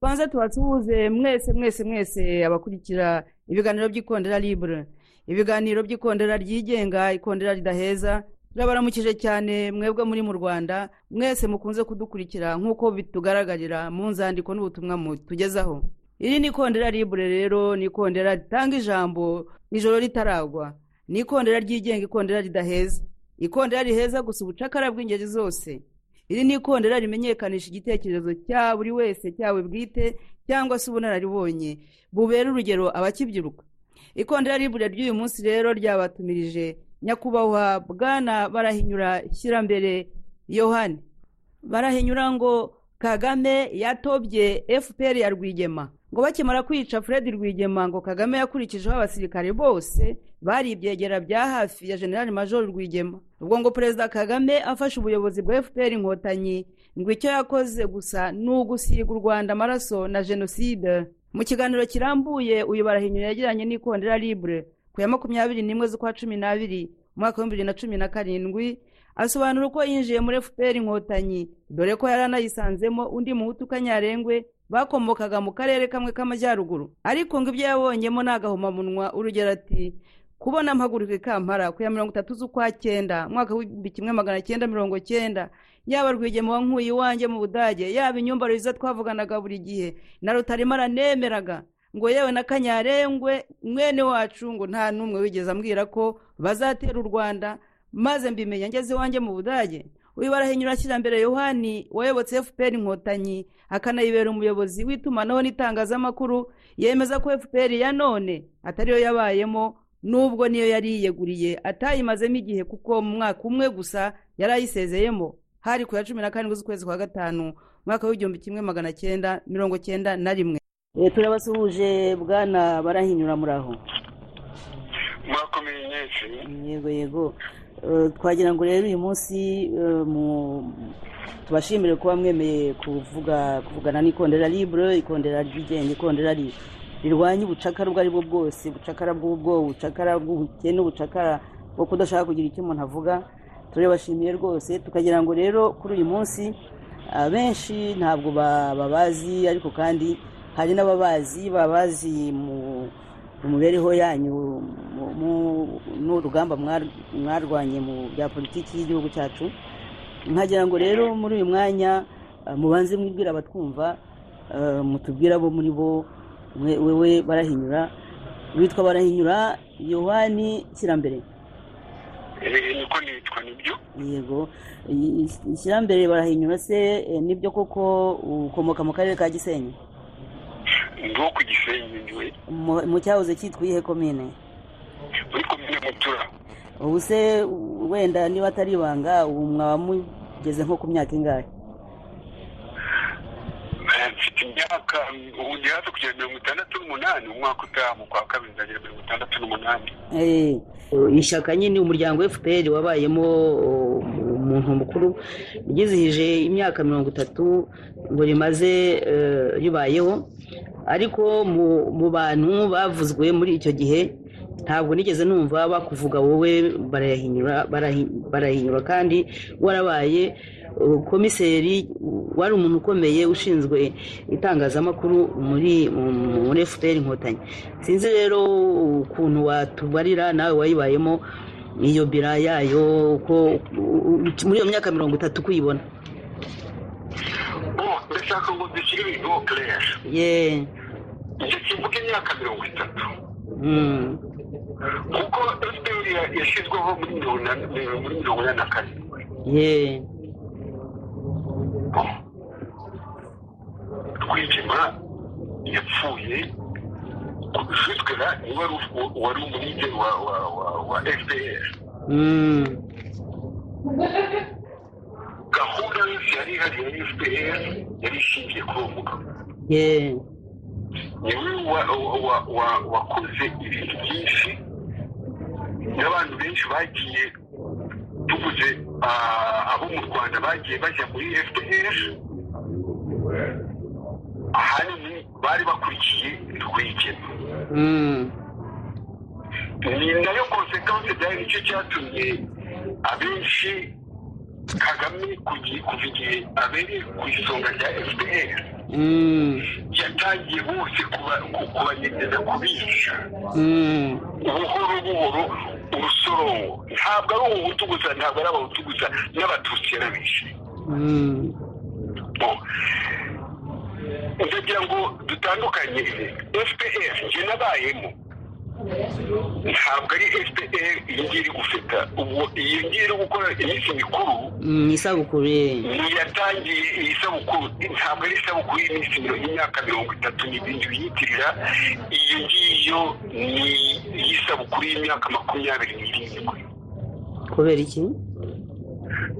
tubanze tubasuhuze mwese mwese mwese abakurikira ibiganiro by'ikondera libure ibiganiro by'ikondera ryigenga ikondera ridaheza turabaramukije cyane mwebwe muri mu rwanda mwese mukunze kudukurikira nk'uko bitugaragarira mu nzandiko n'ubutumwa tugezaho iri ni ikondera libure rero ni ikondera ritanga ijambo ijoro ritaragwa ni ikondera ryigenga ikondera ridaheza ikondera riheza gusa ubucakara bw'ingeri zose iri ni ikondera rimenyekanisha igitekerezo cya buri wese cyawe bwite cyangwa se ubunararibonye bubera urugero abakibyiruka ikondera ribure ry'uyu munsi rero ryabatumirije nyakubahwa bwana barahinyura shyirambere yohani barahinyura ngo kagame yatobye fpr ya rwigema ngo bakimara kwica fred rwigema ngo kagame yakurikijeho abasirikare bose bari ibyegera bya hafi ya generali major rwigema ubwo ngo perezida kagame afashe ubuyobozi bwa fpr inkotanyi ngo icyo yakoze gusa ni ugusiga u rwanda amaraso na jenoside mu kiganiro kirambuye uyu barahinyura yagiranye n'ikondera libre ku ya makumyabiri n'imwe z'ukwa cumi n'abiri umwaka w'ibihumbi bibiri na cumi na karindwi asobanura uko yinjiye muri fpr inkotanyi dore ko yari anayisanzemo undi muhutu kanyarengwe bakomokaga mu karere kamwe k'amajyaruguru ariko ngo ibyo yabonyemo ni agahomamunwa urugero ati kubona mpaguruka ikampara ku ya mirongo itatu z'ukwa cyenda mwaka w'igihumbi kimwe magana cyenda mirongo cyenda yaba rwigema wa nkuye iwanjye mu budage yaba inyumba rwiza twavuganaga buri gihe na rutarima aranemeraga ngo yewe na kanyarengwe mwene wacu ngo nta n'umwe wigeze ambwira ko bazatera u rwanda maze mbimenya ngeze iwanjye mu budage uyu barahinyura ashyirambere yohani wayobotse fpr inkotanyi akanayibera umuyobozi w'itumanaho n'itangazamakuru yemeza ko fpr ya none atariyo yabayemo n'ubwo niyo yari yiyeguriye atayimazemo igihe kuko mu mwaka umwe gusa yari ayisezeyemo hari ku ya cumi na karindwi z'ukwezi kwa gatanu umwaka w'igihumbi kimwe magana cyenda mirongo cyenda na rimwe turabasuhuje bwana barahinyura muraho mwakomeye nyinshi yego yego twagira ngo rero uyu munsi tubashimire kuba mwemeye kuvuga kuvugana n'ikondera libure ikondera ryigenga ikondera rirwanya ubucakara ubwo aribwo bwose ubucakara bw'ubwoba ubucakara bw'ubukene ubucakara bwo kudashaka kugira icyo umuntu avuga turabashimiye rwose tukagira ngo rero kuri uyu munsi abenshi ntabwo babazi ariko kandi hari n'ababazi babazi mu mibereho yanyu n'urugamba mwarwanye mu bya politiki y'igihugu cyacu nkagira ngo rero muri uyu mwanya mubanze mwibwira abatwumva mutubwira abo muri bo wewe barahinyura witwa barahinyura yohani kirambere niko nitwa nibyo yego kirambere barahinyura se nibyo koko ukomoka mu karere ka gisenyi ngo ku gisenyi niwe mu cyahoze cyitwa iyihe komine muri komine mutura ubu se wenda niba atari ibanga ubu mwaba mugeze nko ku myaka ingahe mfite imyaka ubu ndi hafi kugera mirongo itandatu n'umunani umwaka utaha mu kwa kabiri nzagera mirongo itandatu n'umunani ishyaka nyine umuryango fpr wabayemo umuntu mukuru ryizihije imyaka mirongo itatu ngo rimaze ribayeho ariko mu bantu bavuzwe muri icyo gihe ntabwo nigeze numva bakuvuga wowe barahinyura kandi warabaye komiseri wari umuntu ukomeye ushinzwe itangazamakuru muri fpr inkotanyi sinzi rero ukuntu watubarira nawe wayibayemo iyo bira yayo muri iyo myaka mirongo itatu kuyibona ndashaka ngo dushyire ibintu ho kereshi njye kivuga imyaka mirongo itatu kuko fpr yashyizweho muri mirongo ine na karindwi rwigema yapfuye jitwera niwe wari umuride wa wa fpr gahunda yose yari ihari ya fpr yari ishingiye kuri uwo mugabo niwe wakoze ibintu byinshi n'abantu benshi bagiye tuvuze abo mu rwanda bagiye bajya muri fpr ahanini bari bakurikiye rwigema ni nayo konsekanse byari nicyo cyatumye abenshi kagame kuva igihe abereye ku isonga rya fpr batangiye bose kuba- kubanyegeza kubica Mm. buhoro buhoro urusorongo ntabwo ari ubuhutu gusa ntabwo ari abahutu gusa n'abatutsi yarabishe Mm. bo ndagira ngo dutandukanye fpr njye nabayemo ntabwo ari fpr iyi ngiyi iri gufeta ubwo iyi ngiyi iri gukora iminsi mikuru Mm, isabukuru ye ni yatangiye iyi sabukuru ntabwo ari isabukuru y'iminsi miro- y'imyaka mirongo itatu n'ibindi biyitirira iyo ngiyo ni iy'isabukuru y'imyaka makumyabiri n'irindwi kubera iki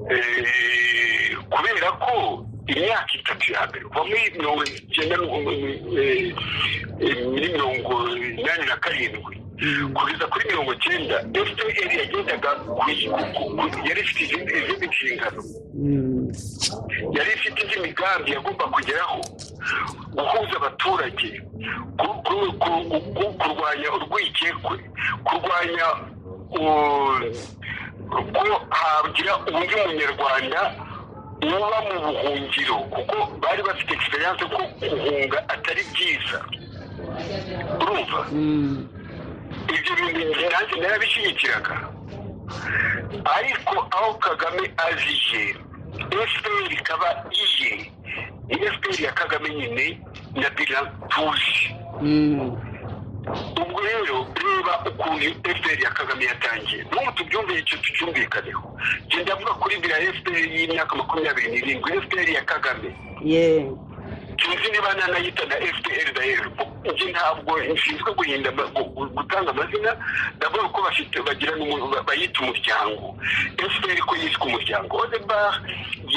Eh, kubera ko imyaka itatu ya mbere kuva muri mirongo icyenda n'u- eh, eh, muri mirongo inani na karindwi kugeza kuri mirongo icyenda fpr yagendaga ku- ku- ku- yari ifite izindi izindi nshingano Mm. yari ifite indi migambi yagomba kugeraho guhuza abaturage ku- ku- ku- ku- kurwanya urwikekwe kurwanya u- ko hagira undi munyarwanda uba mu buhungiro kuko bari bafite egisperiyanse ko guhunga atari byiza urumva Mm. ibyo bintu njye nanjye narabishyigikiraga ariko aho kagame aziye fpr ikaba iye ni fpr ya kagame nyine na bira tuzi Mm. ubwo rero reba ukuntu fpr ya kagame yatangiye n'ubu tubyumve icyo tucyumvikaneho njye ndavuga kuri bira fpr y'imyaka makumyabiri n'irindwi fpr ya kagame ye sinzi niba nanayita na fpr dayeru njye ntabwo nshinzwe guhinda ama- gu- gu- gutanga amazina ndavuga ko bafite bagira n'umuntu ba- bayita umuryango fpr ko yiswe umuryango odebar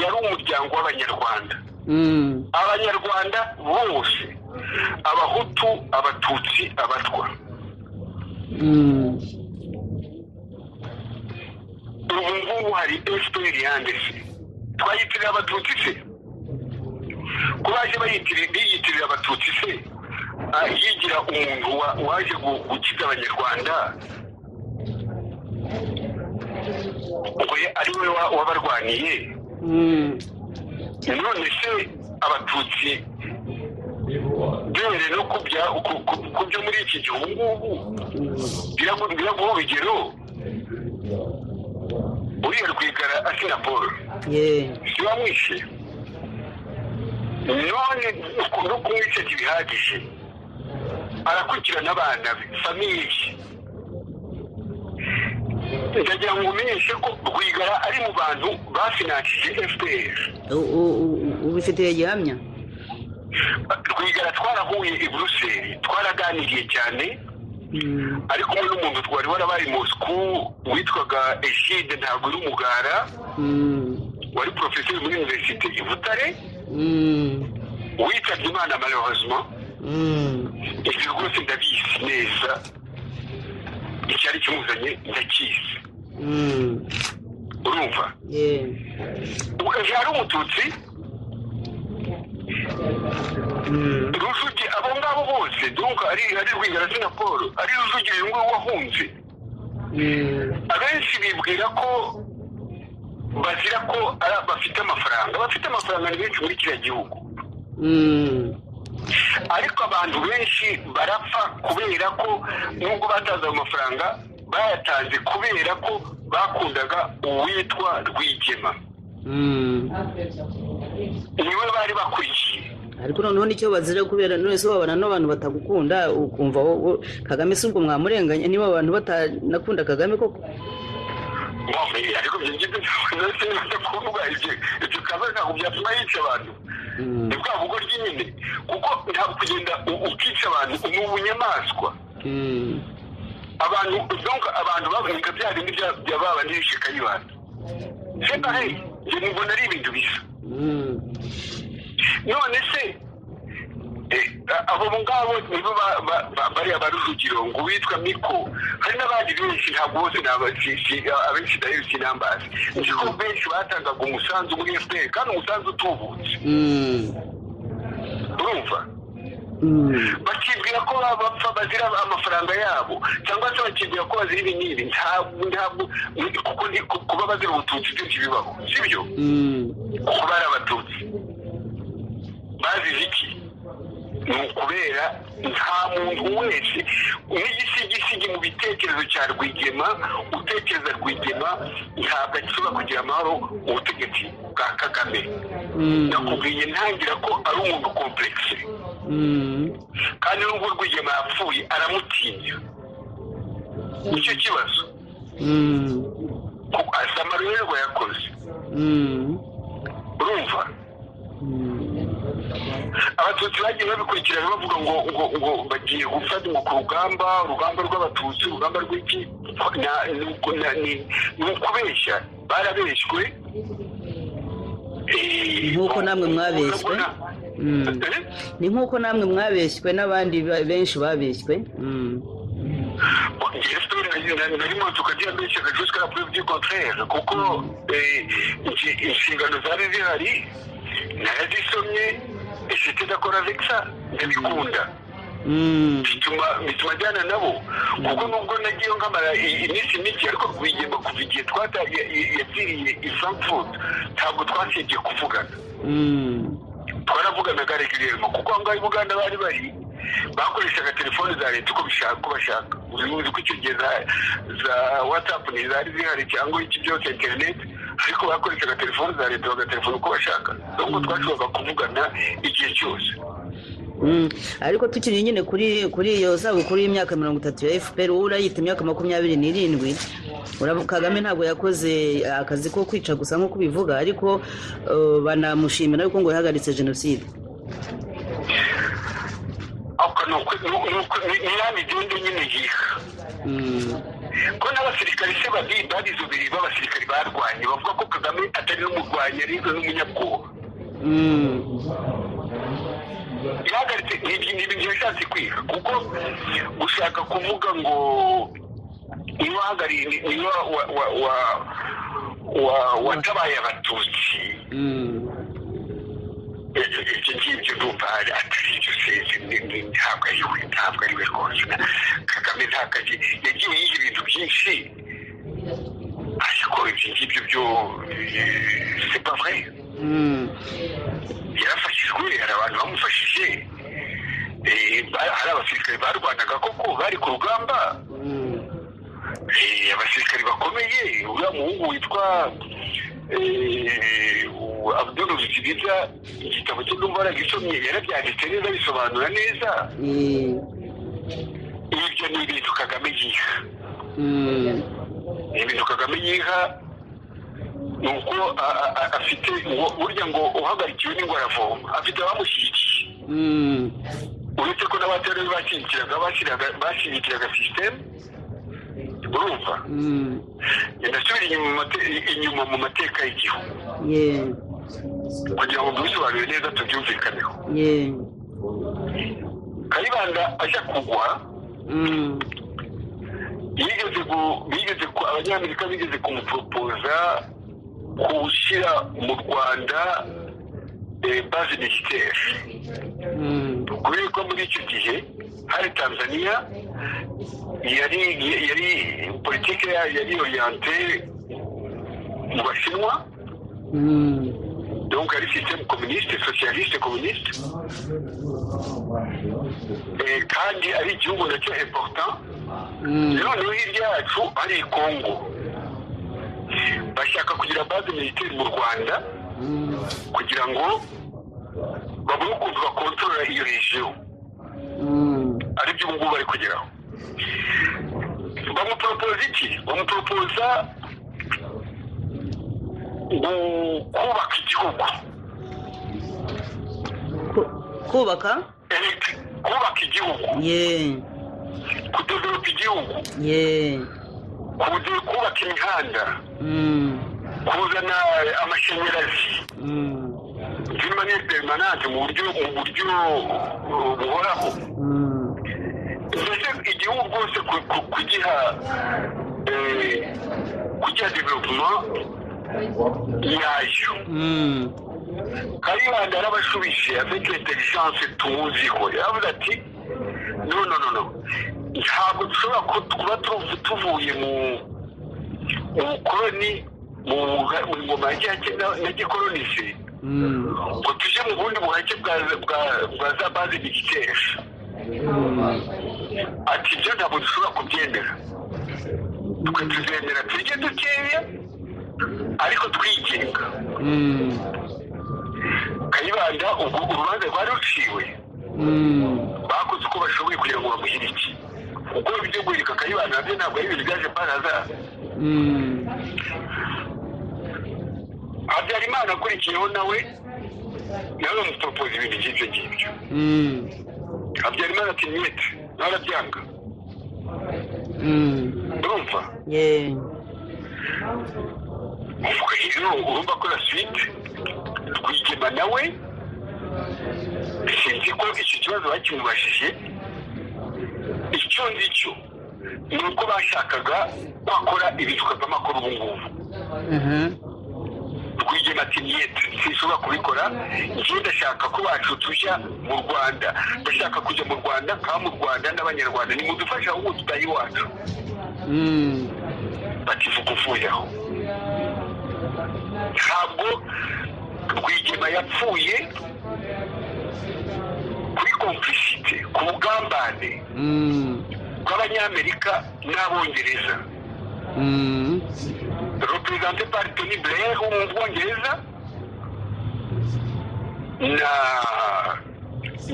yari umuryango w'abanyarwanda Mm. abanyarwanda bose abahutu abatutsi abatwa Mm. ubu ngubu hari fpr yande se twayitirira abatutsi se ko baje bayitirira biyitirira abatutsi se Ah, yigira umuntu wa- waje gu- gukiza abanyarwanda ngo ye- ari we wa- wabarwaniye Mm. none se abatutsi duhere no kubya ku- ku- ku byo muri iki gihe ubu ngubu biragu- biraguha urugero uriya rwigara asina paul ye ntibamwishe none no kumwica ntibihagije arakurikirana abana be famiye ndagira ngo umenyeshe ko rwigara ari mu bantu bafinanshije fpr U- u- u- ubifitiye gihamya rwigara twarahuye i buruseli twaraganiriye cyane Mm. ari kumwe n'umuntu twari warabaye mosku witwaga egide ntabwo uri umugara Mm. wari porofeseri muri univerisite i butare Mm. witabye imana malheureusement Mm. ibyo rwose ndabizi neza icyari kimuzanye ndakizi Mm. urumva ye ukaje hari umututsi Mm. rujugi abo ngabo bose donc ari ari rwigara se na paul ari rujugi uyu nguyu wahunze Mm. abenshi bibwira ko bazira ko ari- bafite amafaranga bafite amafaranga ni benshi muri kiriya gihugu Mm. ariko abantu benshi barapfa kubera ko nubwo batanze ayo mafaranga bayatanze kubera ko bakundaga uwitwa rwigema Mm. niwe bari bakurikiye ariko noneho nicyo bazira kubera none se wabana n'abantu batagukunda ukumva wowe kagame si ubwo mwamurenganya niba abantu batanakunda kagame koko Wamwe, ariko ibyo ngibyo ntabwo nabyo kuvuga ibyo ibyo kaza ntabwo byatuma yica abantu Mm. ni bwa bugo ry'inyine kuko ntabwo kugenda u- ukica abantu ni ubunyamaswa Mm. abantu donc abantu baboneka bya bindi bya- bya ba bandi b'ishyaka y'abantu c'est pareil njye mbona ari ibintu bisa Mm. none se eh, abo ngabo nibo ba- ba- ba- bariya ba rujugiro ngo uwitwa miko hari n'abandi benshi ntabwo bose ni aba- si- si- abenshi dayo sinambazi nzi ko benshi batangaga umusanzu muri fpr kandi umusanzu utubutse Mm. urumva Mm. bakibwira ko baba bapfa bazira amafaranga yabo cyangwa se bakibwira ko bazira ibi n'ibi ntabwo ntabwo kuko ni- ku- kuba bazira ubututsi byo ntibibaho sibyo Mm. kuko bari abatutsi bazize iki ni ukubera nta muntu wese n'igisigisigi mu bitekerezo cya rwigema utekereza rwigema ntabwo ashobora kugira amahoro mu butegetsi bwa kagame nakubwiye ntangira ko ari umuntu komplekisi kandi n'ubwo rwigema yapfuye aramutinya nicyo kibazo asa amarerwa yakoze urumva abatutsi bagiye babikurikirana bavuga ngo ngo ngo bagiye gufatwa ku rugamba urugamba rw'abatutsi urugamba rw'iki ni ukubeshya barabeshywe nk'uko namwe mwabeshywe ni nk'uko namwe mwabeshywe n'abandi benshi babeshywe narimo tukajya mbeshya jusqu'à la preuve du contraire kuko inshingano zari zihari narazisomye inshuti idakora vekisa ndabikunda bituma ajyana nabo kuko nubwo nagiye nkamara iminsi mike ariko rwigema kuva igihe twatangiye yagiriye i frankfurt ntabwo twasibye kuvugana twaravuganaga regulerima kuko aho ngaho i buganda bari bari bakoreshaga telefoni za leta uko bishaka uko bashaka uzi ko icyo gihe za watsapu ntizari zihari cyangwa iki byose interineti ariko bakoreshaga telefoni za leta bagatelefona uko bashaka nubwo twashoboraga kuvugana igihe cyose ariko tukiri nyine kuri iyo zabukuru y'imyaka mirongo itatu ya fpr wowe urayita imyaka makumyabiri n'irindwi kagame ntabwo yakoze akazi ko kwica gusa nk'uko ubivuga ariko banamushimira ariko ngo yahagaritse jenoside ni igihumbi nyine yiha ko n'abasirikari se babizi ubiri b'abasirikari barwanye bavuga ko kagame atari n'umurwanya ariko n'umunyabwoba ihagaritse ni ibintu bishatse kwiga kuko gushaka kuvuga ngo niba wahagariye niba watabaye abatutsi icyo ngicyo numva atari icyo seze ntabwo ari we ntabwo ari we rwose kagame ntabwo yagiye yiga ibintu byinshi ariko ibyo ngibyo byo sepavre yarafashijwe hari abantu bamufashije hari abasirikare barwanaga koko bari ku rugamba abasirikare bakomeye uriya muhungu witwa abdul ruzibiza igitabo cye numva yaragisomye yarabyanditse neza abisobanura neza ibyo ni ibintu kagame yiha ni ibintu kagame yiha ni uko afite burya ngo uhagarikiwe n'ingwara avoma afite abamushyigikiye uretse ko n'abaterori bashyigikiraga bashyigikiraga sisiteme urumva ndasubira inyuma mu mateka y'igihugu kugira ngo tubisobanure neza tubyumvikaneho kayibanda ajya kugwa bigeze abanyamerika bigeze kumuporopoza gushyira mu rwanda bazi militeri kubera ko muri icyo gihe hari tanzania yari yari politiki yari oriyante mu bashinwa donc ari système communiste socialiste communiste kandi ari igihugu nacyo important noneho hirya yacu hari kongo bashaka kugira base militaire mu rwanda kugira ngo babone ukuntu bakontorora iyo regiyo aribyo ubu ngubu bari kugeraho bamuporopoza iki bamuporopoza kubaka igihugu kubaka kubaka igihugu kudevelopa igihugu kubaka imihanda kuzana amashanyarazi vimanye peremanante mu buryo mu buryo buhoraho mbese igihugu rwose kugiha kugiha developuma yayo kayibanda yarabashubije avec intelligence tuwuziho yaravuze ati no no no no ntabwo dushobora kuba tuvuye mu bukoroni mu ngoma ya gikolonisi ngo tujye mu bundi buhake bwa- bwa- bwa za baze bigikesha ati ibyo ntabwo dushobora kubyemera twe tuzemera turye dukeya ariko twigenga kayibanda ubwo urubanza rwari ruciwe bakoze uko bashoboye kugira ngo bamuhirike kuko ibyo guhirika kayibanda nabyo ntabwo ari ibintu byaje paraza habyarimana akurikiyeho nawe nawe bamuporopoza ibintu by'ibyo ngibyo habyarimana ati nyete narabyanga urumva ye ubwo rero urumva ko na swite twigema nawe sinzi ko icyo kibazo bakimubajije icyo nzi cyo ni uko bashakaga bakora ibitwa by'amakuru ubu ngubu aha twigema ati niyete sinshobora kubikora njyewe ndashaka ko bacu tujya mu rwanda ndashaka kujya mu rwanda nkaba mu rwanda n'abanyarwanda nimudufashe ahubwo tutahe iwacu Mm. bativuga uvuye aho ntabwo rwigema yapfuye kuri komplicite ku bugambane Mm. bw'abanyamerika n'abongereza Mm. reprezante pari tony blair wo mu bwongereza na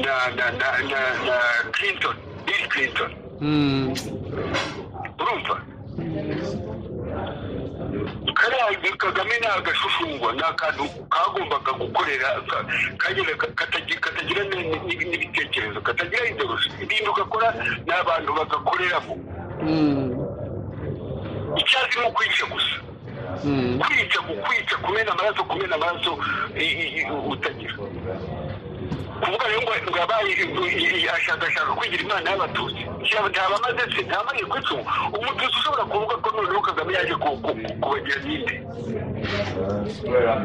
na na na na na clinton bill clinton Mm. urumva kariya kagame ni agashushungwa ni akantu kagombaga gukorera ka- kagira- katagi- katagira ni- ni- n'ibitekerezo katagira indoroshyo ibintu gakora n'abantu bagakoreramo Mm. icyazi ni ukwica gusa Mm. kwica kukwica kumena amaraso kumena amaraso i- i- i- utagira kuvuga rero ngo yabaye ashakashaka kwigira imana y'abatutsi Nshya- ntabamaze se ntabamariye kwica ubu umututsi ushobora kuvuga ko noneho kagame yaje ku- ku- ku- kubagira ninde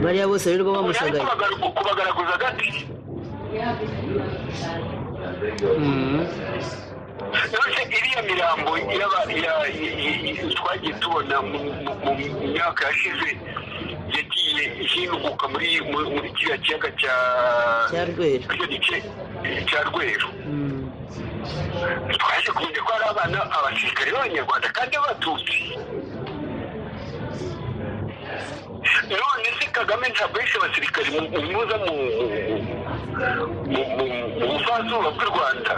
bariya bose rero bamushagaye Kubagar- kubagaragaza agati Mm. none iriya mirambo y'aba- ya- i- i- i- twagiye tubona mu mu- mu myaka yashize yagiye ihinduka muri muri- muri kiriya kiyaga cya cya rwera icyo gice cya rweru Mm. twaje kumenya ko hari abana abasirikare b'abanyarwanda kandi b'abatutsi none se kagame ntabwo yishe abasirikare mu- mu- muza mu mu- mu- mu bufazuba bw'u rwanda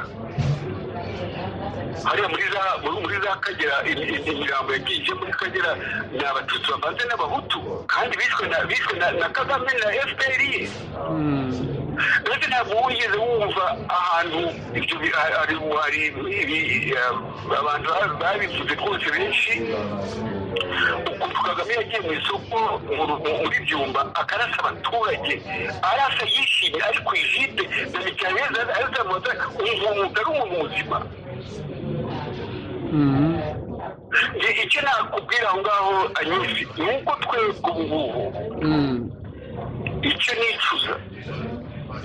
hariya muri za muri- muri za kagera imi- imi- imirambo yagiye ije muri kagera ni abatutsi bavanze n'abahutu kandi bishwe na bishwe na- na kagame na fpr ye Mm. ndetse ntabwo wigeze wumva ahantu ibyo bi- ha- hari hari ibi- eh, abantu ba- babivuze rwose benshi ukuntu kagame yagiye mu isoko mu ru- mu- muri byumba akarasa abaturage arasa yishimye ari ku ijide na mikariyeri azamuza umuntu utari umuntu muzima Mm. Njye icyo nakubwira aho ngaho anyuze ni uko twebwe ubu ngubu Mm. icyo nicuza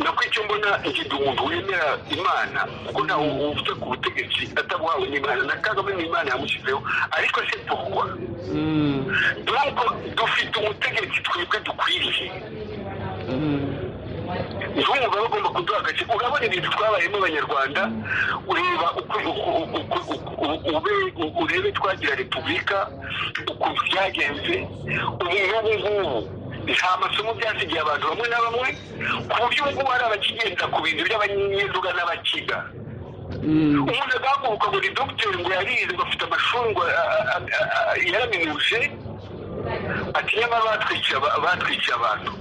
nako icyo mbona ngize umuntu wemera imana kuko ntawe ufite ku butegetsi atabuhawe n'imana na kagame n'imana yamushyizeho ariko se porwa Mm. nuko dufite umutegetsi twebwe dukwiriye Mm. ntiwumva bagomba kuduha agace urabona ibintu twabayemo abanyarwanda ureba uko- uko- uko- uko- uko- ube- u- urebe twagira repubulika ukuntu byagenze ubu ngubu ngubu nta masomo byasigiye abantu bamwe na bamwe ku buryo ubu ngubu hari abakigenda ku bintu by'abanyeduga n'abakiga Mm. umuntu agahaguruka buri dogiteri ngo yarize ngo afite amashuri ngo a- a- a- a- a- yaraminuje ati nyamara batwikiye aba- batwikiye abantu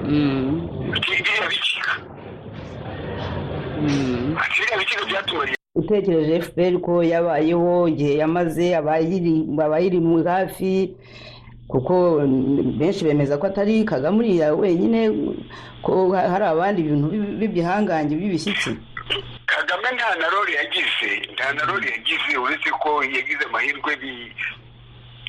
Mm. biriya bikiga Mm. ati biriya bikiga byatumariye utekereje fpr ko yabayeho igihe yamaze abayiri abayiri mu hafi kuko mm, benshi bemeza ko atari kagame uriya wenyine ko ha- hari abandi bintu bi- b'ibihangange by'ibishyitsi kagame nta na roli yagize nta na roli yagize uretse ko yagize amahirwe bi-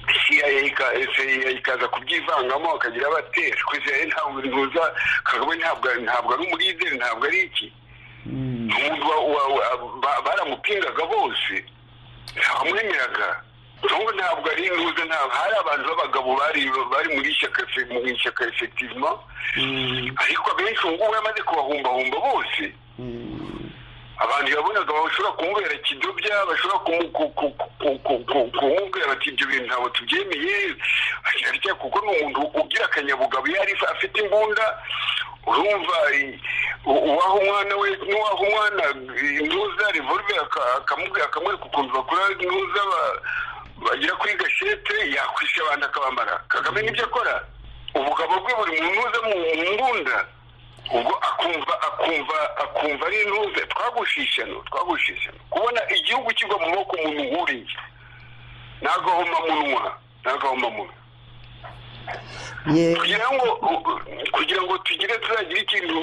CIA ika- CIA ikaza kubyivangamo akagira batera kwisiraye ntabwo ntuza kagame ntabwo ntabwo ari umulideri ntabwo ari iki Mm. umuntu wa- wa- wa- ba- baramupingaga bose ntawamwemeraga ubu ntabwo ari intuza ntabwo hari abantu b'abagabo bari bari muri ishyaka mu ishyaka efekitivima ariko abenshi ubu ngubu yamaze kubahumbahumba bose abantu yabonaga bashobora kumubera kidobya bashobora kumubwira bati ibyo bintu ntabwo tubyemeye arya kuko ni umuntu ugira akanyabugabo iyo ari afite imbunda urumva uwaha umwana we n'uwaha umwana intuza revolve akamubwira akamwereka ukuntu bakora intuza bagera kuri gashete yakwishe abantu akabambara kagame nibyo akora ubugabo bwe buri mu ntuza mu mbunda ubwo akumva akumva akumva ari intuze twagushishano twagushishano kubona igihugu kigwa mu maboko umuntu nk'uriya ntabwo ahoma munwa ntabwo ahoma munwa kugira ngo kugira ngo tugire tuzagire ikintu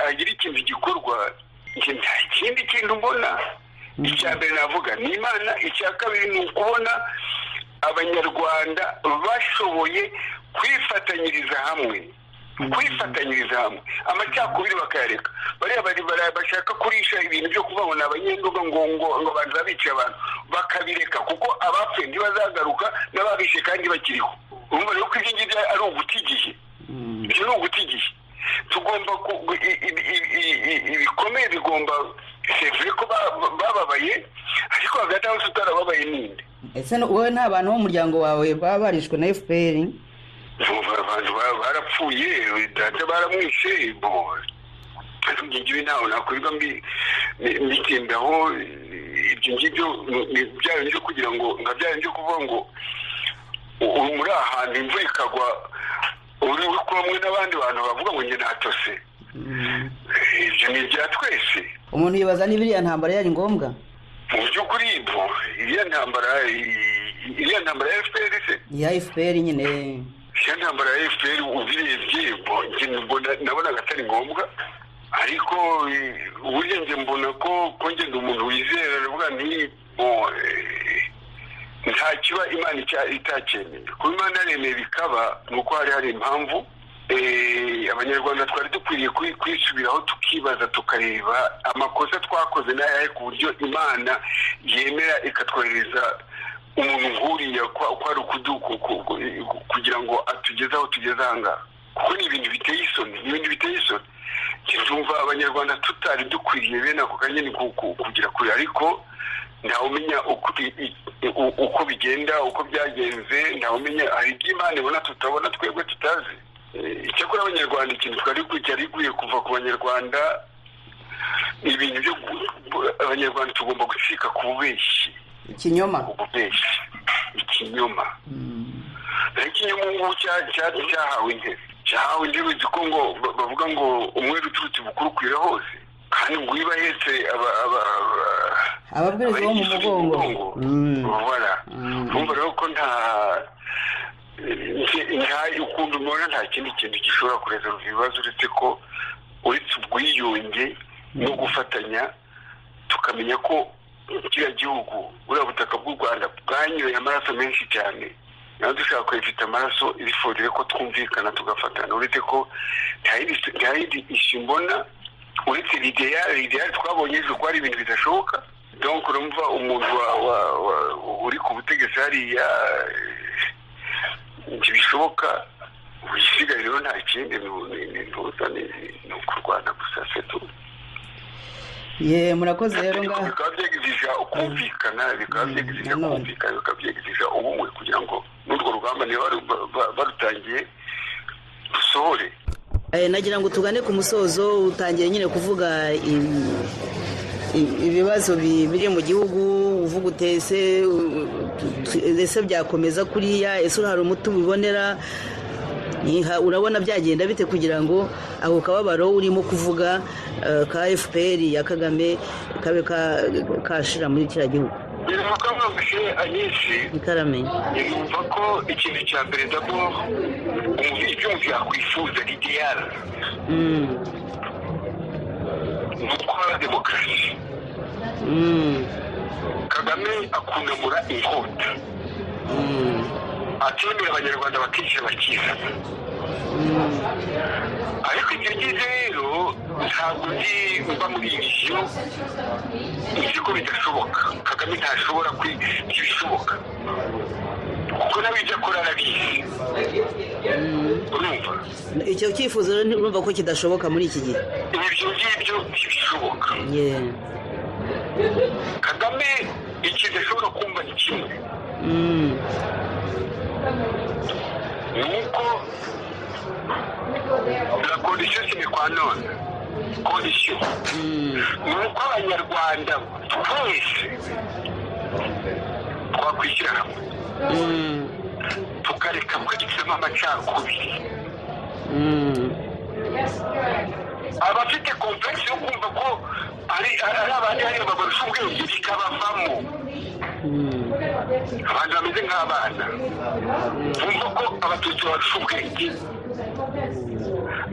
hagire ikintu gikorwa nta kindi kintu ubona icya mbere navuga ni imana icya kabiri ni ukubona abanyarwanda bashoboye kwifatanyiriza hamwe kwifatanyiriza hamwe amacakubiri bakayareka bariya bashaka kurisha ibintu byo kuvuga ngo ni abanyenduga ngo ngo banza bica abantu bakabireka kuko abapfuye ntibazagaruka n'ababishe kandi bakiriho urumva rero ko ibyo ngibyo ari uguta igihe ibyo ni uguta igihe tugomba ibikomeye bigomba sevure ko bababaye ariko hagati aho tutarababaye ninde ese wowe nta bantu b'umuryango wawe baba barishwe na fpr abantu barapfuye data baramwishe ibyo ngibyo ntawe nakwirwa mbitindaho ibyo ngibyo byaba byo kugira ngo nka byaba byo kuvuga ngo ubu muri ahantu imvura ikagwa uri kumwe n'abandi bantu bavuga ngo njye natose ibyo ni ibya twese umuntu yibaza n'ibiriya ntambara yari ngombwa mu by'ukuri ibyo iriya ntambara iriya ntambara ya fpr se ya fpr nyine iyo ntambara ya efuperi ubirebye nabonaga atari ngombwa ariko burya njye mbona ko kongera umuntu wizera aravuga nti nta kiba imana itacyemeye kuba imana yaremeye bikaba ni uko hari hari impamvu abanyarwanda twari dukwiriye kwisubiraho tukibaza tukareba amakosa twakoze n'ayahe ku buryo imana yemera ikatwohereza umuntu nkuriya ko ari kugira ngo atugeze aho tugeze ahangaha kuko ni ibintu biteye isoni ni ibintu biteye isoni tumva abanyarwanda tutari dukwiriye bene ako kanya ni kugira kure ariko ntawumenya uko bigenda uko byagenze ntawumenya hari iby'imana ibona tutabona twebwe tutazi icyakora abanyarwanda ikintu twari gikwiye kuva ku banyarwanda ni ibintu byo abanyarwanda tugomba gucika ku bubeshyi ikinyoma ububeshyi ikinyoma naho ikinyoma ubu ngubu cyahawe intebe cyahawe intebe uzi ko ngo bavuga ngo umwere uturutse bukuru ukwira hose kandi ngo iyo bahetse ababwiriza bo mu mugongo ubabara urumva rero ko nta ukuntu mbona nta kindi kintu gishobora kureza ibibazo uretse ko uretse ubwiyunge no gufatanya tukamenya ko kiriya gihugu buriya butaka bw'u rwanda bwanyoye amaraso menshi cyane nawe dushaka kubifite amaraso ibifurire ko twumvikana tugafatana uretse ko nta yindi isu mbona uretse rideyari twabonye ejo ko hari ibintu bidashoboka donko urumva umuntu uri ku butegetsi hariya ntibishoboka wisigaye rero nta kindi ni ukurwana gusa se tuzi ye murakoze rero ngaho bikaba byegejeje kumvikana bikaba byegejeje kumvikana bikaba byegejeje ubumwe kugira ngo n'urwo rugamba niba barutangiye rusohore nagira ngo tugane ku musozo utangiye nyine kuvuga ibibazo biri mu gihugu uvuga utese ese byakomeza kuriya ese hari umuti ubibonera urabona byagenda bite kugira ngo ako kababaro urimo kuvuga ka fpr ya kagame kabe kashira muri kiriya gihugu biri mu kamabuye anyinshi itaramenya yumva ko ikintu cya mbere ndabwo umuntu icyo umuntu yakwifuza ni diyara ni utwara demokarasi kagame akunamura inkota atemera abanyarwanda bakishyira bakizana ariko ibyo ngize rero ntabwo ndi mba muri iyi misiyo nzi ko bidashoboka kagame ntashobora kwiga ibishoboka kuko nawe ibyo akora arabizi urumva icyo cyifuzo rero nturumva ko kidashoboka muri iki gihe ibyo ngibyo ntibishoboka ye kagame ikintu ashobora kumva ni kimwe Mm. nuko la kondisiyo sine kwa none kondisiyo Mm. ni uko abanyarwanda twese twakwishyira hamwe Mm. tukareka kwicamo amacakubiri Mm. abafite komplekisi yo kumva ko ari ari abandi hariya babarusha ubwenge bikabavamo Mm. abantu bameze nk'abana bumva ko abatutsi babarusha ubwenge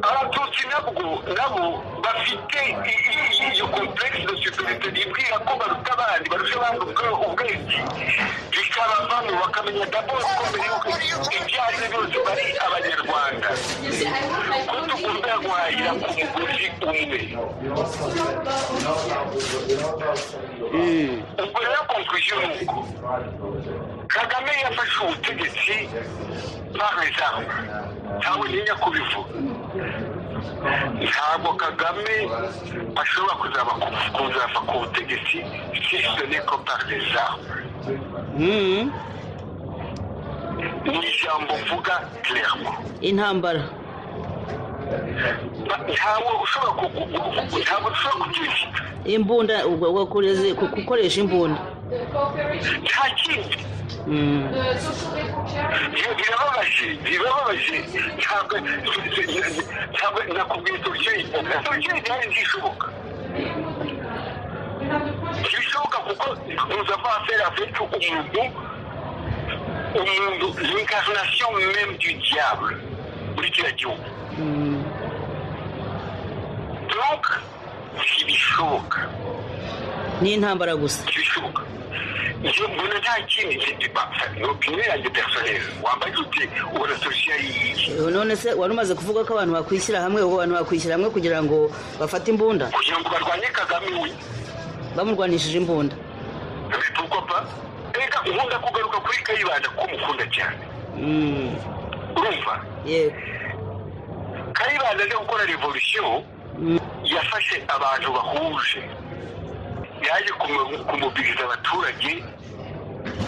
abatutsi nabwo nabo bafite i- i- i- iyo komplekisi de superite yibwira ko baruta abandi barusha abandi ubwe- ubwenge bikabavamo bakamenya daboro ko mbere y'uko ibyo ari byo byose bari abanyarwanda ko tugomba guhahira ku mugozi umwe Mm. ubwo rero konklusiyo ni uko kagame yafashe ubutegetsi parezamu ntawe ntinya kubivuga ntabwo kagame ashobora kuzaba ku- kuzava ku butegetsi sisitone ko parezamu Mm. ni ijambo mvuga kiremo intambara Ba- ntabwo ushobora ku- ku- ku- ku- ntabwo ushobora kubyifata imbunda ubwo bwo kureze- ku- gukoresha imbunda nta kindi Mm. Bi- birababaje birababaje ntabwo ntabwo nakubwiye turyoye turyoye byari byishoboka ntibishoboka kuko nous avons affaire avec umuntu umuntu l'incarnation même du diable muri kiriya gihugu Mm. donc ntibishoboka ni intambara gusa ntibishoboka njye mbona nta kindi njye diba ni opinion yanjye personnelle wambaye ute ubona solution yiyi Eh, none se wari umaze kuvuga ko abantu bakwishyira hamwe ubu abantu bakwishyira hamwe kugira ngo bafate imbunda kugira ngo barwanye kagame we bamurwanishije imbunda bikorwa pa reka nkunda kugaruka kuri kayibanda ko mukunda cyane Mm. urumva yego kayibanda aje gukora revolution Mm. yafashe abantu bahuje yaje kumu- kumubwiriza abaturage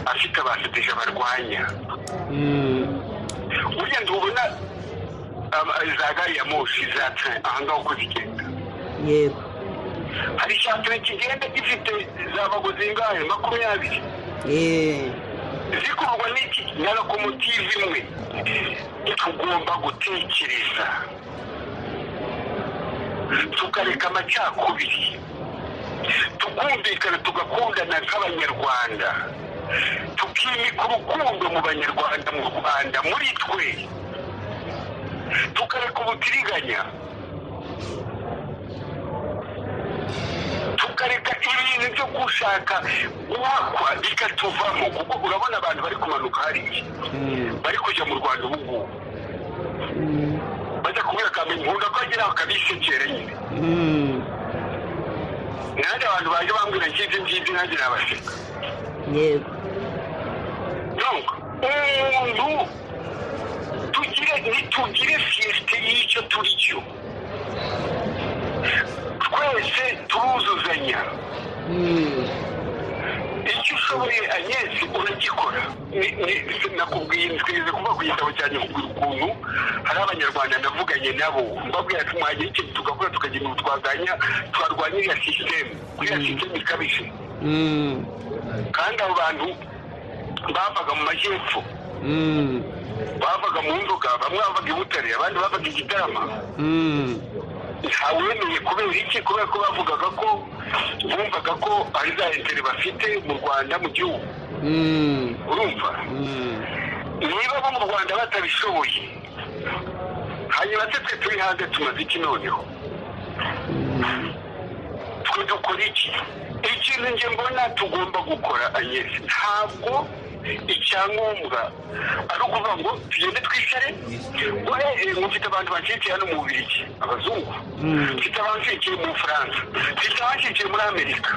afite abaseteje barwanya Mm. burya ntubona aba- za gari ya moshi za train ahangaha uko zigenda yego hari cya train kigenda gifite za bagozi ngahe makumyabiri Eh. zikurwa n'iki na lokomotive imwe tugomba gutekereza tukareka amacakubiri tukumvikana tugakundana nk'abanyarwanda tukimika urukundo mu banyarwanda mu rwanda muri twe tukareka ubutiriganya tukareka ibintu byo gushaka guhakwa bikatuvamo kuko urabona abantu bari kumanuka hariya Mm. bari kujya mu rwanda ubu ngubu Mm. bajya kubwira akamenya nkunda ko agera akabisekera nyine Mm. nanjye abantu baje bambwira ngibyo ngibyo nanjye nabaseka yego donc umuntu tugire nitugire fiyesite y'icyo turi cyo twese turuzuzanya Mm. icyo ushoboye ageze uragikora Ni- ni- nakubwiye nziza kuvuga ku gitabo cyane ukuntu hari abanyarwanda ndavuganye nabo mbabwira ati mwagera ikintu tugakora tukagira ibintu twaganya twarwanya iriya sisiteme iriya sisiteme ikabije Mm. kandi abo bantu bavaga mu majyepfo Mm. bavaga mu nzoga bamwe bavaga i butare abandi bavaga i gitarama Mm. ntawemeye kubera iki kubera ko bavugaga ko bumvaga ko ari za etere bafite mu rwanda mu gihugu Mm. urumva Mm. niba bo mu rwanda batabishoboye hanyuma se twe turi hanze tumaze iki noneho twe dukora iki ikintu njye mbona tugomba gukora anyesi ntabwo icyangombwa ari ukuvuga ngo tugende twicare uhereye ngo mfite abantu bacikiye hano mu bubirigi abazungu mfite abancikiye mu bufaransa mfite abancikiye muri amerika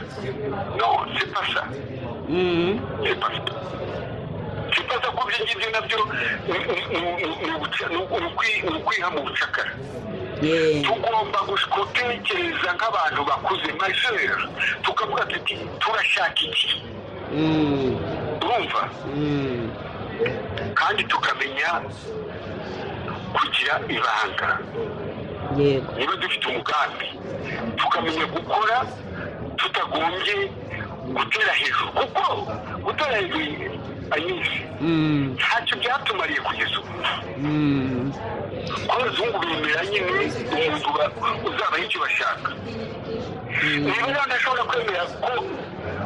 no c'est pas ça c'est pas ça kibaza ko ibyo ngibyo nabyo ni ukwiha mu bucakara tugomba gutekereza nk'abantu bakuze majeri tukavuga tuti turashaka iki urumva kandi tukamenya kugira ibanga yego niba dufite umugambi tukamenya gukora tutagombye gutera hejuru kuko gutera hejuru anyinshi Mm, ntacyo byatumariye kugeza ubu mm, abazungu bemera nyine umuntu ba- uzabaha icyo bashaka niba rero ndashobora kwemera ko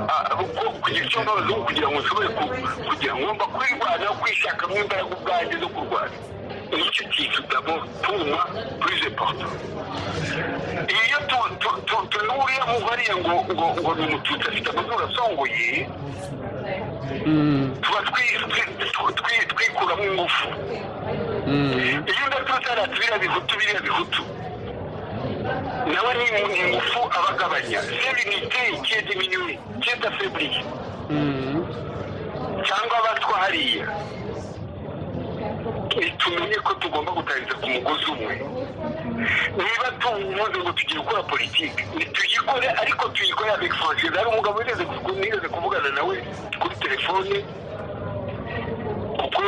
ah, ko kugira icyo mba abazungu kugira ngo nshobore ku- kugira ngo ngomba kwirwanaho kwishakamo imbaraga ubwanjye zo kurwana nicyo kintu dabo tuma kuri repoto iyo tu- tu- tu- tunuriye mu bariya ngo ngo ngo ni umututsi afite amazuru asongoye mm, tuba twi- twi- twi- twi- twikuramo ingufu mm, iyo udatutse hariya tubiriya bihutu biriya bihutu nawe ni ni ingufu abagabanya serenite kiyedi minyuwe kiyeda febriye mm. cyangwa abatwa hariya tumenye ko tugomba gutangiriza ku mugozi umwe niba tuvuze ngo tugiye gukora politiki tuyikore ariko tuyikore avec franchise hari umugabo wigeze kuvu- nigeze kuvugana nawe kuri telefone kuko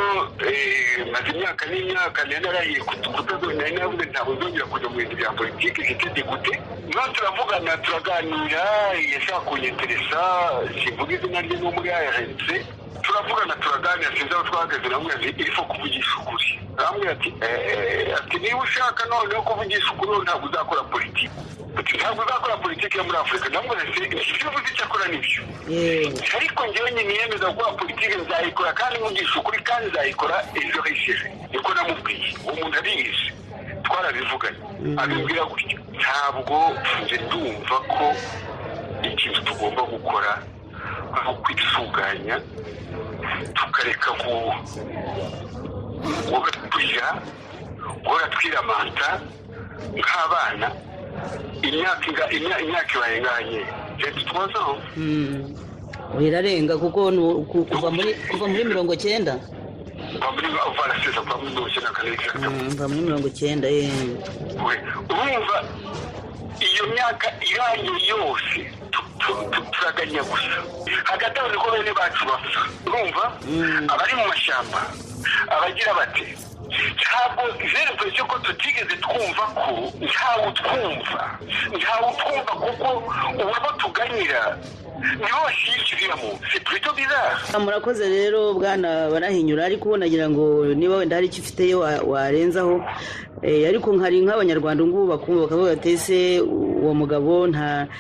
eh, maze imyaka n'imyaka nari narahiye kutazongera nari naravuze ntabwo nzongera kujya mu bintu bya politiki jete degute niba turavugana turaganira yashaka kunyeteresa simvuga izina rye n'uwo muri ayahetse turavugana turaganira sinzi aho twahagaze namwe ati irifo kuvugisha ukuri namwe ati "Eh, ati niba ushaka noneho kuvugisha ukuri wowe ntabwo uzakora politiki Ati, ntabwo uzakora politiki yo muri afurika namwe ati ibyo uvuze icyo akora nibyo yego ariko njyewe niyemeza gukora politiki nzayikora kandi nkugisha ukuri kandi nzayikora ejo hishije niko namubwiye uwo muntu ariyizi twarabivuganye abimbwira gutyo ntabwo nje ndumva ko ikintu tugomba gukora ari ukwitunganya tukareka ku- guhora turira guhora twiramanta nk'abana imyaka inga- imya- imyaka ibaye nganye leta tubazaho Mm. birarenga kuko ni u- ku- kuva muri kuva muri mirongo cyenda bamwe barasiza kwa mudoshye na kane gatatu Mm, kuva muri mirongo cyenda eh. we urumva iyo myaka irangiye yose tu- tu- tu- turaganya gusa hagati aho niko bene bacu bapfa urumva Mm. abari mu mashyamba abagira bati ntabwo vererwe cyo ko tutigeze twumva ko ntawe utwumva ntawe utwumva kuko uwabo tuganyira nibo bashyikiriramo si purito bizara murakoze rero bwana barahinyura ariko ubu nagira ngo niba wenda hari icyo ufiteyo wa- warenzaho Eh, ariko hari nk'abanyarwanda ngubu bakumva bakavuga bati ese uwo mugabo nta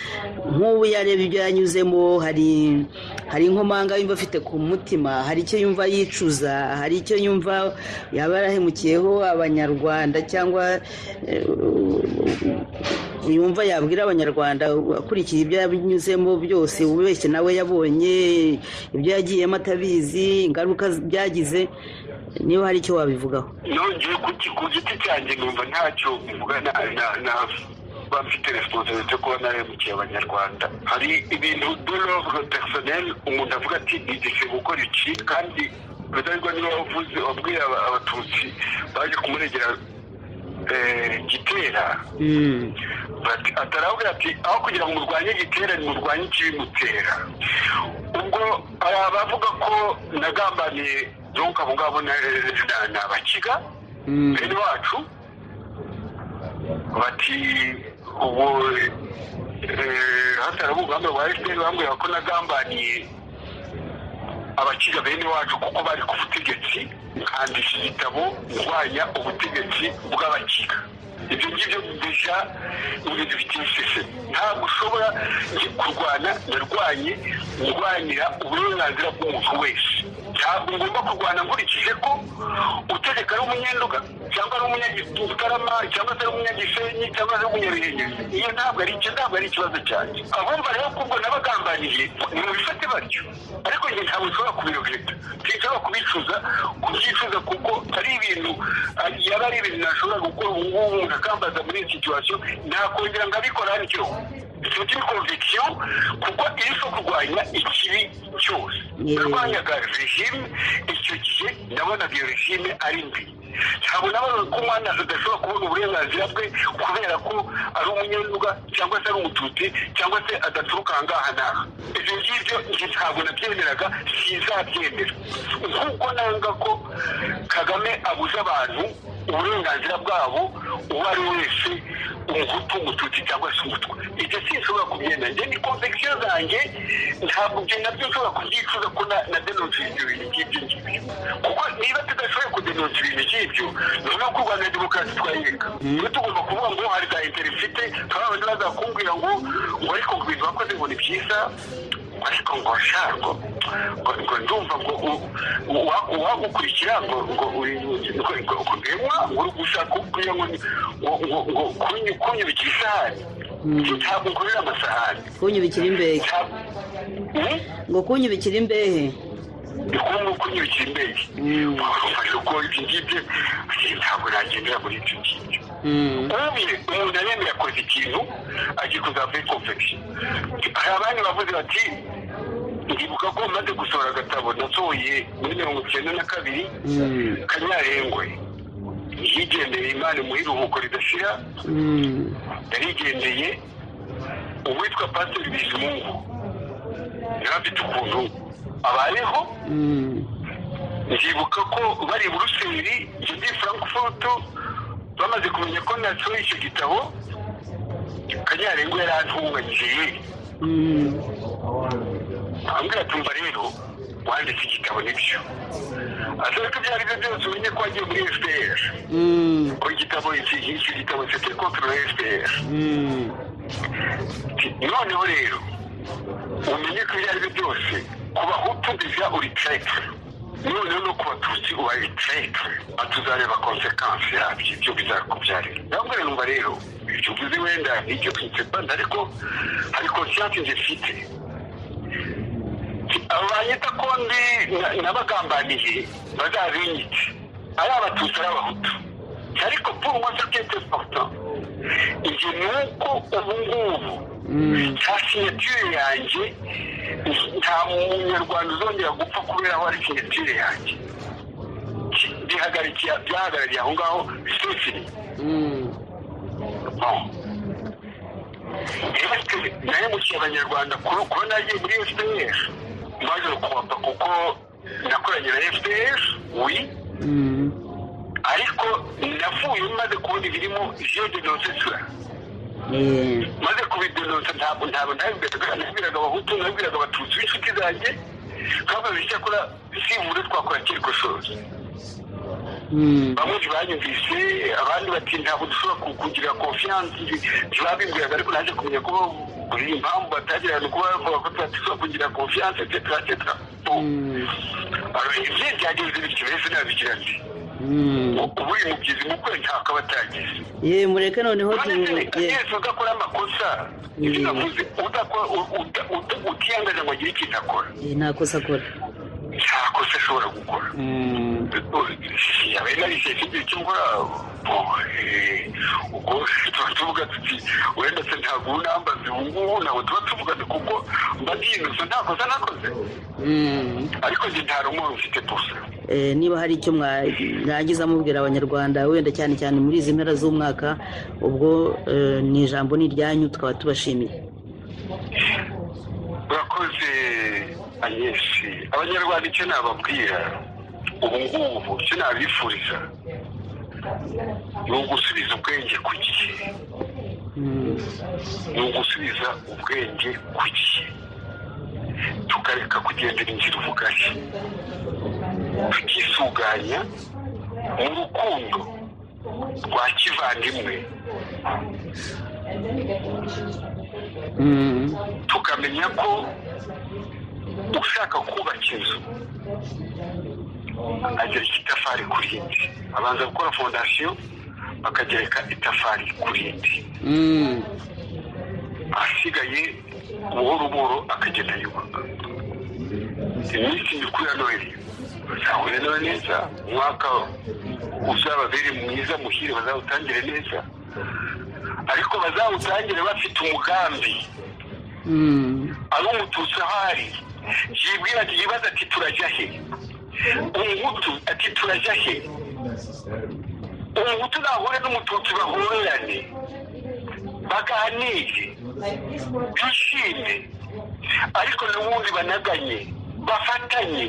nk'ubu yareba ibyo yanyuzemo hari hari inkomanga yumva afite ku mutima hari icyo yumva yicuza hari icyo yumva yaba yarahemukiyeho abanyarwanda cyangwa eh, yumva yabwira abanyarwanda akurikiye ibyo yanyuzemo byose ubeshye nawe yabonye ibyo yagiyemo atabizi ingaruka byagize niba hari icyo wabivugaho nongeye ku ki- ku giti cyanjye numva ntacyo bivuga na na- na kuba mfite resiponsabilite yo kuba narahemukiye abanyarwanda hari ibintu dolove personel umuntu avuga ati nigeze gukora iki kandi rudahigwa niba wavuze wabwiye aba- abatutsi baje kumuregera eh, gitera Mm. bati atarabwira ati aho kugira ngo murwanye igitera murwanye ikibimutera ubwo hari abavuga ko nagambaniye donka abo ngabo na na- na bakiga Mm. bene wacu bati ubu hatarabu urugamba rwa fpr bambwira ko nagambaniye abakiga bene wacu kuko bari ku butegetsi nkandisha igitabo ndwanya ubutegetsi bw'abakiga ibyo ngibyo bisa n'ibintu biteye iseseme ntabwo ushobora njye kurwana narwanye ndwanira uburenganzira bw'umuntu wese ntabwo ngomba kurwana nkurikije ko utegeka ari umunyenduga cyangwa ari umunyagitarama cyangwa se ari umunyagisenyi cyangwa se ari umunyabihinyezi iyo ntabwo ari icyo ntabwo ari ikibazo cyanjye abumva rero kubwo n'abagambaniye ni mu bifate batyo ariko njye ntabwo nshobora kubirogeta sinshobora kubicuza kubyicuza kuko ari ibintu yaba ari ibintu nashobora gukora ubu ngubu umuntu akambaza muri iyi situwasiyo nakongera nkabikora nicyo ifite konvegisiyo kuko iri so kurwanya ikibi cyose yarwanyaga regime icyo gihe nabonaga iyo regime ari mbi ntabwo nabonaga ko umwana adashobora kubona uburenganzira bwe kubera ko ari umunyenduga cyangwa se ari umututsi cyangwa se adaturuka aha ngaha n'aha ibyo ngibyo njye ntabwo nabyemeraga sinzabyemera nk'uko nanga ko kagame abuze abantu uburenganzira bwabo uwo ari wese umuhutu umututsi cyangwa se umutwe ibyo sinshobora kubyenda njye ni konvegisiyo zanjye ntabwo ibyo nabyo nshobora kubyicuza ko na denonsi ibyo bintu ngibyo ngibyo kuko niba tudashoboye kudenonsa ibintu ngibyo ni ukuvuga ko u rwanda demokarasi twayiga niba tugomba kuvuga ngo hari za interifite hari abantu bazakubwira ngo ngo ariko ngo ibintu bakoze ngo ni byiza ariko ngo sharwo ngo ndumva ngo uwagukurikira ngo ngo uremwa ngo uri gushaka kugira ngo ngo kunyubikira isahani ntabwo ngurira amasahani kunyubikira imbehe ngo kunyubikira imbehe ni ngombwa ko unyubikira imbehe urumva ko ibyo ngibyo ntabwo nagendera muri ibyo ngibyo ubuye umuntu aremera yakoze ikintu agiye kuzava muri konvegisiyo hari abandi bavuze bati ndibuka ko maze gusohora agatabo nasohoye muri mirongo icyenda na kabiri kanyarengwe yigendeye imana mu iruhuko ridashira yarigendeye uwitwa pasiteri bizimungu yari afite ukuntu abayeho ndibuka ko bari i buruseli muri frankfurt bamaze kumenya ko nasohoye icyo gitabo kanyarengo yari atunganyije ambwira tumva rero wanditse igitabo nibyo asaba ko ibyo ari byo byose umenye ko wagiye muri fpr ko igitabo icyo gitabo cyo kiri kontorora fpr noneho rero umenye ko ibyo ari byo byose ku bahutu deja uri traitore noneho no ku batutsi ubaye traitore atuzareba konsekansi yabyo ibyo bizakubyarira ndabwira numva rero ibyo uvuze wenda n'icyo kinsepanda ariko hari konsiyansi njye mfite abanyita ko ndi n'abagambaniye bazabinyite ari abatutsi ari abahutu ariko puru mwasa kete pota ibyo ni uko ubu ngubu nta sinyatire yanjye nta munyarwanda uzongera gupfa kubera aho ari sinyatire yanjye bihagarikiye byahagarariye aho ngaho bisesiri nahemukiye abanyarwanda kuba nagiye muri fpr maze kubapa kuko nakoranye na fpr wi ariko navuye maze kubona ibirimo je denonsesura maze kubidenonsa ntabwo ntabwo ntabibwiraga nabwiraga abahutu nabwiraga abatutsi b'inshuti zanjye nk'abantu icyakora sivure twakora kirikoshozi bamwe ntibanyumvise abandi bati ntabwo dushobora kugira konfiyanse ntibabimbwiraga ariko naje kumenya ko buri impamvu batagirana kuba bavuga ko tudashobora kugira konfiyanse etcetera etcetera ibye byagenze bityo rero nabigira nti ubu uyu mubyizi mukwe ntabwo aba atagize ye mureke noneho yesu udakora amakosa ibyo navuze utiyangaza ngo agire ikintu akora nta kosa akora nta kosa ashobora gukora yabaye narishe ikintu cy'imvura ubwo tuba tuvuga tuti wenda se ntabwo ubu nambaze ubu ngubu ntabwo tuba tuvugana kuko mba ntiyinusa nta kosa nakoze ariko njye nta rumuri mfite gusa niba hari icyo mwarangiza mubwira abanyarwanda wenda cyane cyane muri izi mpera z'umwaka ubwo ni ijambo ni iryanyu tukaba tubashimiye urakoze anyinshi abanyarwanda icyo nababwira ubu ngubu icyo nabifuriza ni ugusubiza ubwenge ku gihe ni ugusubiza ubwenge ku gihe tukareka kugendera inzira ubugari tukisuganya mu rukundo rwa kivandimwe tukamenya ko ushaka kubaka inzu agereka itafari ku rindi abanza gukora fondasiyo bakagereka itafari ku rindi Mm. ahasigaye buhoro buhoro akagenda yubaka iminsi mikuru ya noheli bazahura nawe neza umwaka uzababere mwiza muhire bazawutangire neza ariko bazawutangire bafite umugambi Mm. ari umututsi aho ari yibwira ati yibaza ati turajya he umuhutu ati turajya he umuhutu nahure n'umututsi bahorerane baganire bishime ariko n'ubundi banaganye bafatanye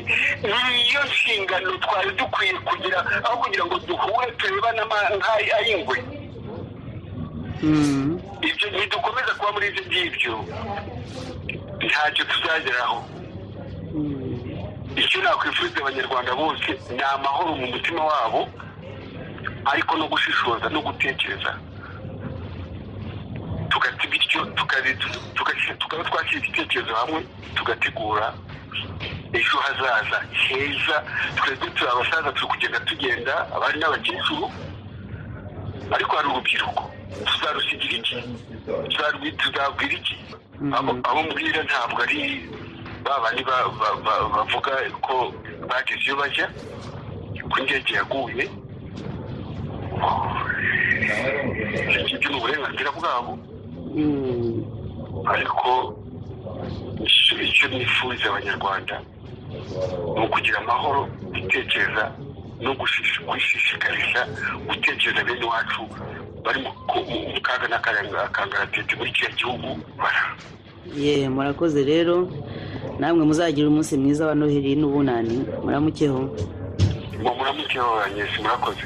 niyo nshingano twari dukwiye kugira aho kugira ngo duhure turebane nk'ay'ingwe Mm. ibyo ntidukomeza kuba muri ibyo ngibyo ntacyo tuzageraho Mm. icyo nakwifuriza abanyarwanda bose ni amahoro mu mutima wabo ariko no gushishoza no gutekereza tugati bityo tukari- tuga- tukaba twakira igitekerezo hamwe tugategura ejo hazaza heza twebwe turi abasaza turi kugenda tugenda abari n'abakecuru ariko hari urubyiruko tuzarusigira iki Tuzarwi- tuzabwira iki Mhm. abo abo mbwira ntabwo ari ba bandi ba- ba- ba- bavuga ko bageze iyo bajya ko indege yaguye ibyo ni uburenganzira bwabo Mm. ariko icyo- icyo nifuriza abanyarwanda ni ukugira amahoro gutekereza no gushi- kwishishikariza gutekereza bene wacu bari mu ku- mu- mu kaga n'akangaratete muri kiriya gihugu bara ye murakoze rero namwe muzagira umunsi mwiza wa noheli n'ubunani muramukeho muramuke babanyesi murakoze